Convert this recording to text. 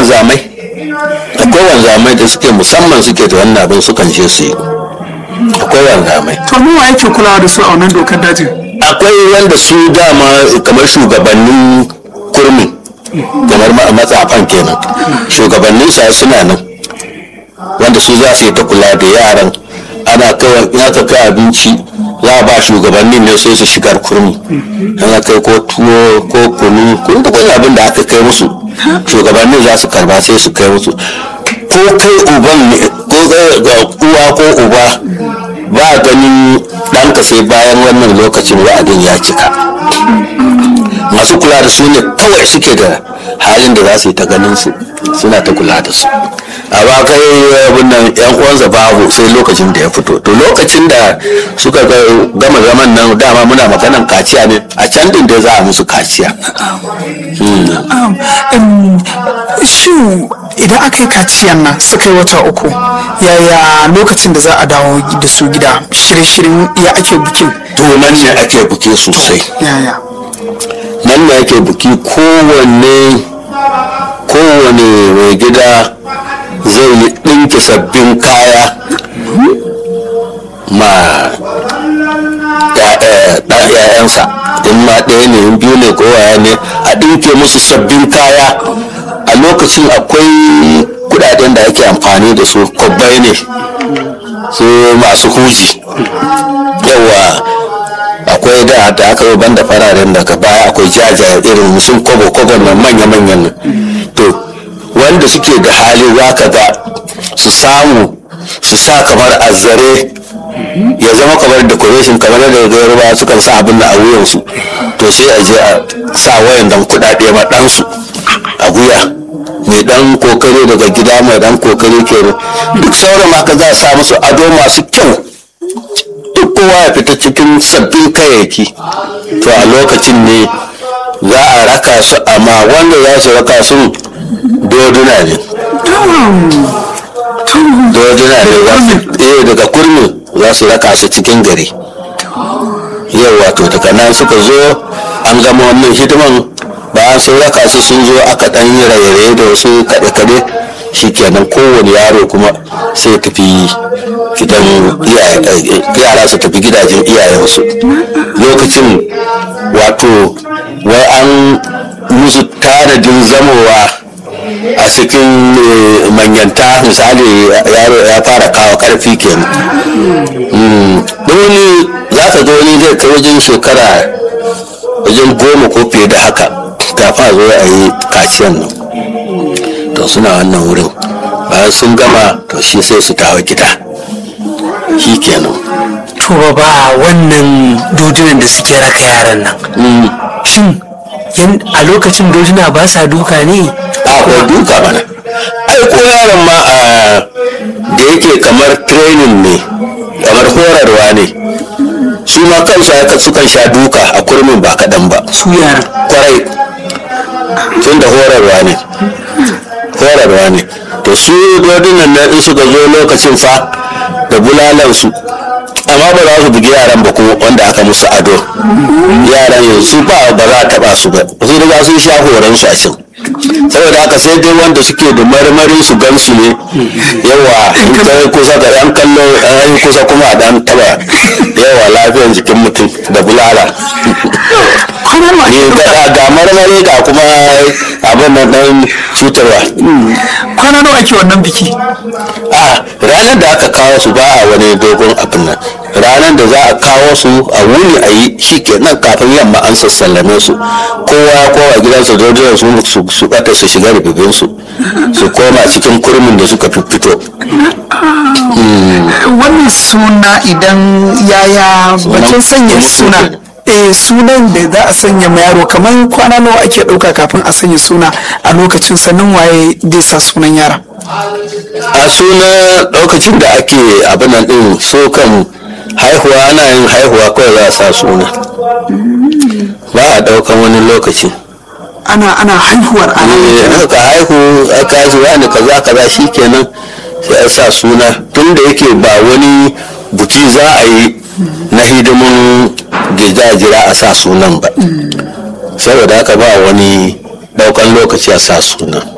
wanzamai akwai wanzamai da suke musamman suke da wannan abin sukan je su yi akwai wanzamai to mu wa yake kulawa da su a wannan dokar dajin akwai wanda su dama kamar shugabannin kurmi kamar ma- matsafan kenan shugabannin sa suna nan wanda su za su yi ta kula da yaran ana kawai in aka kai abinci za a ba shugabannin ne sai su shigar kurmi ana kai ko tuwo ko kunu ko duk wani abin da aka kai musu shugabannin za su karba sai su kai musu ko kai uban ne ko ga- ga uwa ko uba ba ganin ɗanka sai bayan wannan lokacin wa'adin ya cika masu kula da su ne kawai suke da halin da za su yi ta ganin su suna ta kula da su a ba kai abin nan yan uwansa babu sai lokacin da ya fito to lokacin da suka ga- gama zaman nan dama muna maganan kaciya ne a can din da za a musu kaciya Um, um, shin idan aka yi kaciyan nan suka yi wata uku yaya lokacin da za a dawo da su gida shirye-shiryen ya ake bikin to nan ne ake buki sosai yaya nan ne ake buki kowanne kowane mai gida zai yi ɗinki sabbin kaya ma ‘ya'yansa in ma ɗaya ne in biyu ne ko waya ne a ɗinke musu sabbin kaya a lokacin akwai kudaden da ake amfani da su kwabbai ne su masu huji yawa akwai da da aka yi banda fararen daga baya akwai jajaye irin sun kobo kobo na manya-manyan nan to wanda suke da hali za ka ga su samu su sa kamar azzare ya zama kamar decoration kamar da yarba sukan sa abin da a wuyansu to sai a je a sa wayan dan kudade ma ɗansu a wuya mai dan kokari daga gida mai dan kokari kenan duk sauran haka za a sa musu ado masu kyau duk kowa ya fita cikin sabbin kayayyaki to a lokacin ne za a raka su amma wanda za su raka su doduna ne doduna ne za su eh daga kurmi za su raka su cikin gari yau wato daga nan suka zo an gama wannan hidiman bayan sun raka su sun zo aka dan yi raye-raye da wasu kaɗe-kaɗe shikenan kowane yaro kuma sai tafi gidan iyaye- yara su tafi gidajen iyayensu lokacin wato wai an musu tanadin zamowa a cikin eh, manyanta misali yaro ya fara kawo karfi kenan Mm. don wani za ka ga wani zai kai wajen shekara wajen goma ko fiye da haka kafin a zo a yi kaciyan nan to suna wannan wurin bayan sun gama to shi sai su dawo gida shi kenan to ba wannan dodunan da suke raka yaran nan Mm. shin yan- a lokacin doduna ba sa duka ne a ko duka mana ai ko yaron ma a da yake kamar training ne kamar horarwa ne su ma kansu haka sukan sha duka a kurmin ba kaɗan ba su yaran kwarai tun da horarwa ne horarwa ne to su dodunan nan in suka zo lokacin fa da bulalansu amma ba za su bugi yaran ba kuma wanda aka musu ado yaran yanzu ba ba za a taba su ba su riga sun sha horon su a can saboda haka sai dai wanda suke da marmarin su gansu ne yawa in kai kusa da yan kallo an yi kusa kuma a dan taba yawa lafiyar jikin mutum da bulala kwanan ma ne ga ga marmari ga kuma abin nan dan cutarwa kwana nawa ake wannan biki a ranar da aka kawo su ba a wani dogon abin nan ranar da za a kawo su a wuni a yi shi kenan kafin yamma an sassallame su kowa kowa gidansa dodon su su su bata su shiga rububin su su koma cikin kurmin da suka fito wannan suna idan yaya batun sanya suna eh sunan da za a sanya ma yaro kamar kwana nawa ake ɗauka kafin a sanya suna a lokacin sannan waye zai sa sunan yaron a suna lokacin da ake abin nan din so kan haihuwa ana yin haihuwa kawai za a sa suna ba a daukan wani lokaci ana ana haihuwar ana Eh, aka haihu aka haihu wani kaza kaza shikenan sai a sa suna tun da yake ba wani buki za a yi na hidimin jira a sa sunan ba saboda haka ba wani daukan lokaci a sa sunan